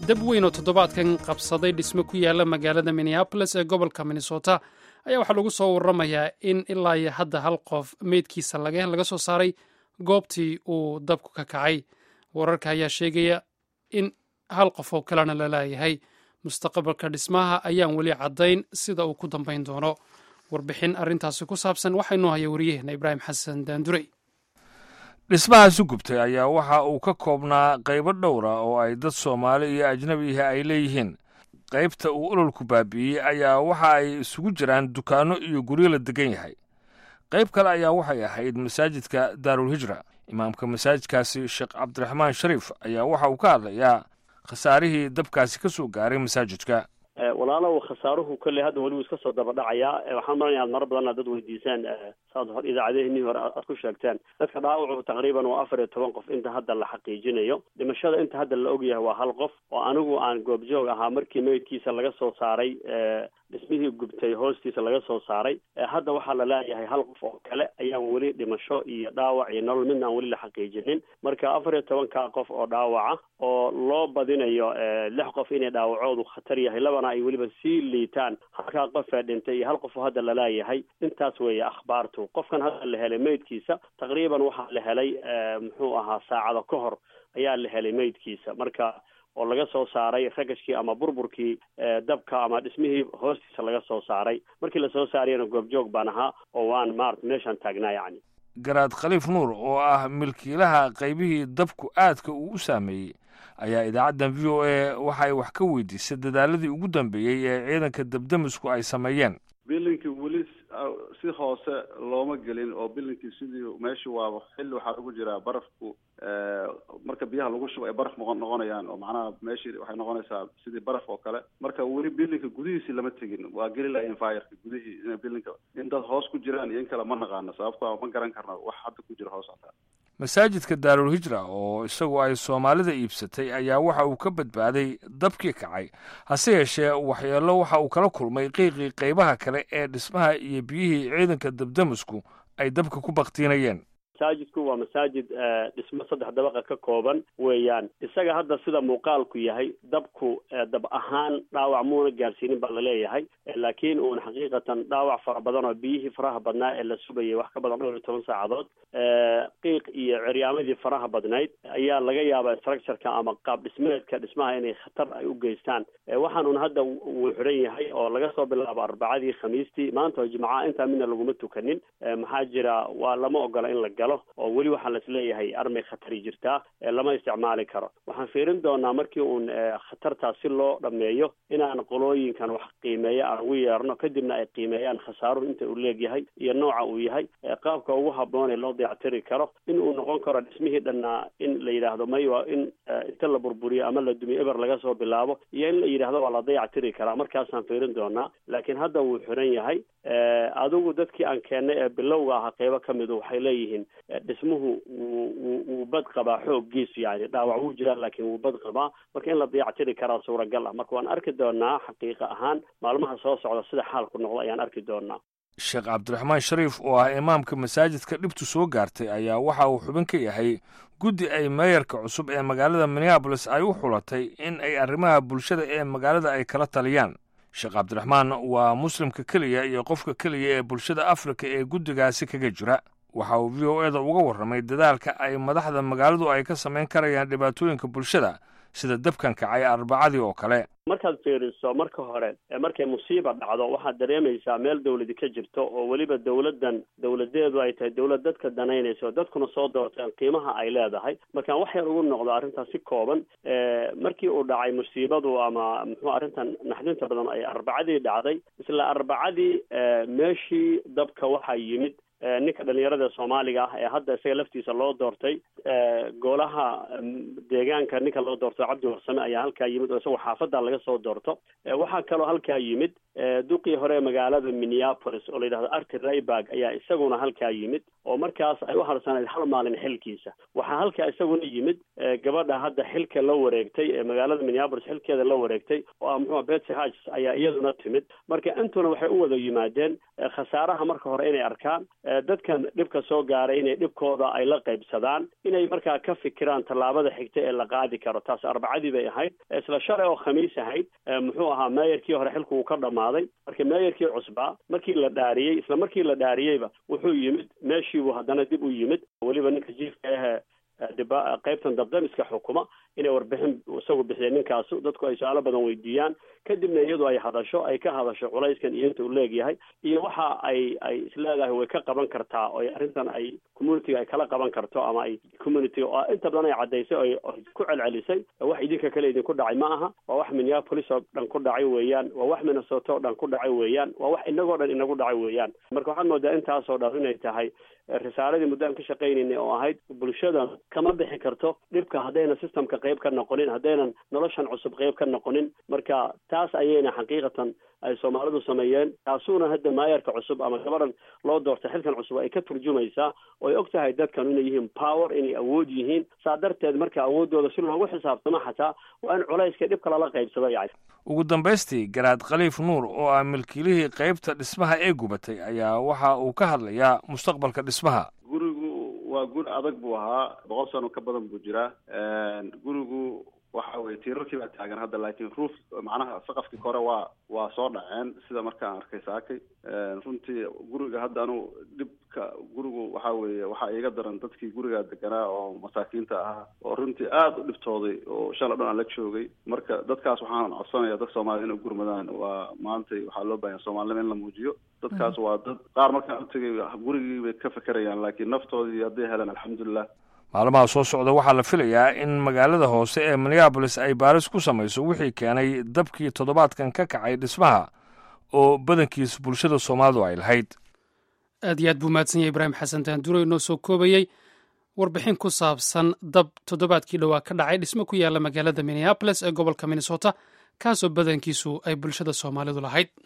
dab weyn oo toddobaadkan qabsaday dhisme ku yaala magaalada minneabolis ee gobolka minnesota ayaa waxaa lagu soo waramayaa in ilaa iyo hadda hal qof meydkiisa laga soo saaray goobtii uu dabku ka kacay wararka ayaa sheegaya in hal qof oo kalena la laayahay mustaqbalka dhismaha ayaan weli caddayn sida uu ku dambayn doono warbixin arrintaasi ku saabsan waxaynoo haya wariyaheenna ibraahim xasan daandurey dhismahaasi gubtay ayaa waxa uu ka koobnaa qaybo dhowra oo ay dad soomaali iyo ajnabiihi ay leeyihiin qaybta uu ololku baabi'iyey ayaa waxa ay isugu jiraan dukaanno iyo guryo la degan yahay qayb kale ayaa waxay ahayd masaajidka daarulhijra imaamka masaajidkaasi sheekh cabdiraxmaan shariif ayaa waxa uu ka hadlayaa khasaarihii dabkaasi ka soo gaaray masaajidka walaalow khasaaruhu kolley hadda weli wuu iska soo daba dhacayaa waxaan maranaya ad maro badanna dad weydiisaan saad hor idaacadehinii hore aad ku sheegteen dadka dhaawacu taqriiban waa afar iyo toban qof inta hadda la xaqiijinayo dhimashada inta hadda la ogyahay waa hal qof oo anigu aan goobjoog ahaa markii meydkiisa laga soo saaray dhismihii gubtay hoostiisa laga soo saaray hadda waxaa la leeyahay hal qof oo kale ayaan weli dhimasho iyo dhaawac iyo nolol midna aan weli la xaqiijinin marka afar iyo tobanka qof oo dhaawaca oo loo badinayo lix qof inay dhaawacoodu khatar yahay labana ay weliba sii liitaan halkaa qofee dhintay iyo hal qof oo hadda la leeyahay intaas weeye akhbaartu qofkan hadda la helay meydkiisa taqriiban waxaa la helay muxuu ahaa saacado ka hor ayaa la helay meydkiisa marka oo laga soo saaray ragashkii ama burburkii dabka ama dhismihii hoostiisa laga soo saaray markii lasoo saarayana goobjoog baan ahaa oo waan maarata meeshaan taagnaa yacni garaad khaliif nuur oo ah milkiilaha qaybihii dabku aadka uu u saameeyey ayaa idaacaddan v o a waxay wax ka weydiisay dadaaladii ugu dambeeyey ee ciidanka dabdamisku ay sameeyeen bilinkii weli si hoose looma gelin oo bilinkii sidii meeshii waa xilli waxaa lagu jiraa barafku marka biyaha lagu shubo ay baraf noqon noqonayaan oo macnaha meeshii waxay noqonaysaa sidii baraf oo kale marka weli bilinka gudihiisii lama tegin waa geli lahayn fireka gudihii in bilinka in dad hoos ku jiraan iyo in kale ma naqaano sababto ma garan karno wax hadda ku jira hoos hataa masaajidka daarulhijra oo isagu ay soomaalida iibsatay ayaa waxa uu ka badbaaday dabkii kacay hase yeeshee waxyeello waxa uu kala kulmay qiiqii qaybaha kale ee dhismaha iyo biyihii ciidanka dabdamisku ay dabka ku baktiinayeen masaajidku waa masaajid dhismo saddex dabaqa ka kooban weeyaan isaga hadda sida muuqaalku yahay dabku dab ahaan dhaawac muuna gaarsiinin baa laleeyahay laakiin uuna xaqiiqatan dhaawac fara badan oo biyihii faraha badnaa ee la subayay wax ka badan dhowr iyo toban saacadood qiiq iyo ceryaamadii faraha badnayd ayaa laga yaabaa structureka ama qaab dhismeedka dhismaha inay khatar ay u geystaan waxaanun hadda wuu xidhan yahay oo laga soo bilaabo arbacadii khamiistii maanta oo jimcaha intaa midna laguma tukanin maxaa jira waa lama ogola in la galo oo weli waxaa laisleeyahay armay khatari jirtaa lama isticmaali karo waxaan fiirin doonaa markii uun khatartaas si loo dhameeyo inaan qolooyinkan wax qiimeeya aan ugu yeerno kadibna ay qiimeeyaan khasaaruhu inta uu leegyahay iyo nooca uu yahay qaabka ugu habboon ee loo dayactiri karo in uu noqon karo dhismihii dhannaa in la yidhaahdo may waa in inta la burburiyo ama la dumiyo eber laga soo bilaabo iyo in la yidhahdo waa la dayactiri karaa markaasaan fiirin doonaa laakiin hadda wuu xiran yahay adigu dadkii aan keennay ee bilowga ahaa qeybo ka midu waxay leeyihiin dhismuhu wuu wuu bad qabaa xooggiisu yani dhaawac wuu jiraa laakiin wuu bad qabaa marka in la dayactiri karaa suuragal ah marka waan arki doonaa xaqiiqa ahaan maalmaha soo socda sida xaalku noqdo ayaan arki doonaa sheekh cabdiraxmaan shariif oo ah imaamka masaajidka dhibtu soo gaartay ayaa waxa uu xubin ka yahay guddi ay meeyarka cusub ee magaalada minneabolis ay u xulatay in ay arrimaha bulshada ee magaalada ay kala taliyaan sheekh cabdiraxmaan waa muslimka keliya iyo qofka keliya ee bulshada afrika ee guddigaasi kaga jira waxa uu v o eda uga warramay dadaalka ay madaxda magaaladu ay ka samayn karayaan dhibaatooyinka bulshada sida dabkan kacay arbacadii oo kale markaad fiiriso marka hore markay musiiba dhacdo waxaad dareemaysaa meel dawladi ka jirto oo weliba dawladdan dawladeedu ay tahay dawlad dadka danaynaysa oo dadkuna soo doorteen qiimaha ay leedahay markaan wax yar ugu noqdo arrintaas si kooban markii uu dhacay musiibadu ama muxuu arrintan naxdinta badan ay arbacadii dhacday isla arbacadii meeshii dabka waxaa yimid ninka dhalinyarada soomaaliga ah ee hadda isaga laftiisa loo doortay golaha deegaanka ninka loo doorto cabdi warsame ayaa halkaa yimid oo isagoo xaafadda laga soo doorto waxaa kaloo halkaa yimid duqii hore magaalada minneapolis oo la yidhahdo arti rayberg ayaa isaguna halkaa yimid oo markaas ay u harsanayd hal maalin xilkiisa waxaa halkaa isaguna yimid gabadha hadda xilka la wareegtay ee magaalada minneapolis xilkeeda la wareegtay oo ah muxua betsy hodges ayaa iyaduna timid marka intuna waxay u wada yimaadeen khasaaraha marka hore inay arkaan dadkan dhibka soo gaaray inay dhibkooda ay la qaybsadaan inay markaa ka fikiraan tallaabada xigta ee la qaadi karo taas arbacadii bay ahayd isla shalay oo khamiis ahayd muxuu ahaa meeyarkii hore xilku uu ka dhammaaday marka meeyarkii cusbaa markii la dhaariyey isla markii la dhaariyeyba wuxuu yimid meeshiibuu haddana dib u yimid weliba ninka jiifka ahe diba qaybtan dabdamiska xukuma inay warbixin isagu bixiya ninkaasu dadku ay su-aalo badan weydiiyaan kadibna iyadu ay hadasho ay ka hadasho culayskan iyo inta uu leegyahay iyo waxa ay ay isleedahay way ka qaban kartaa oo arrintan ay communitiga ay kala qaban karto ama ay communitiga oo inta badan ay caddaysay oo ku celcelisay wax idinka kale idinku dhacay ma aha waa wax minneapolis oo dhan ku dhacay weeyaan waa wax minnesota oo dhan ku dhacay weeyaan waa wax inagoo dhan inagu dhacay weeyaan marka waxaad moodaa intaasoo dhan inay tahay risaaladii muddaan ka shaqaynaynay oo ahayd bulshada kama bixi karto dhibka haddaynan systemka qayb ka noqonin haddaynan noloshan cusub qayb ka noqonin marka taas ayayna xaqiiqatan ay soomaalidu sameeyeen taasuuna hadda maayarka cusub ama gabadan loo doortay xilkan cusub ay ka turjumaysaa oo ay og tahay dadkan inay yihiin power inay awood yihiin saa darteed marka awooddooda si loogu xisaabtamo xataa waa in culayska dhibka lala qaybsado yani ugu dambaystii garaad khaliif nuur oo ah milkiilihii qaybta dhismaha ee gubatay ayaa waxa uu ka hadlayaa mustaqbalka dhismaha gurigu waa guri adag buu ahaa boqol sano ka badan buu jiraa gurigu waxa weye tiirarkii baa taagan hadda laakiin roof macnaha saqafkii kore waa waa soo dhaceen sida markaan arkay saakay runtii guriga hadda anu dhibka gurigu waxa weeye waxaa iiga daran dadkii gurigaa deganaa oo masaakiinta ahaa oo runtii aada u dhibtooday oo shala dhan aan la joogay marka dadkaas waxaan codsanaya dad soomaaliyed inay gurmadaan waa maantay waxaa loo bahanya soomaalinima in la muujiyo dadkaas waa dad qaar markaan utagay gurigii bay ka fekerayaan laakiin naftoodii hadday heleen alxamdulilah maalmaha soo socda waxaa la filayaa in magaalada hoose ee minneabolis ay baaris ku samayso wixii keenay dabkii toddobaadkan ka kacay dhismaha oo badankiis bulshada soomaalidu ay lahayd aad iyo aad buu mahadsan yahay ibraahim xasan taanduro inoo soo koobayey warbixin ku saabsan dab toddobaadkii dhowaa ka dhacay dhismo ku yaalla magaalada minneabolis ee gobolka minnesota kaasoo badankiisu ay bulshada soomaalidu lahayd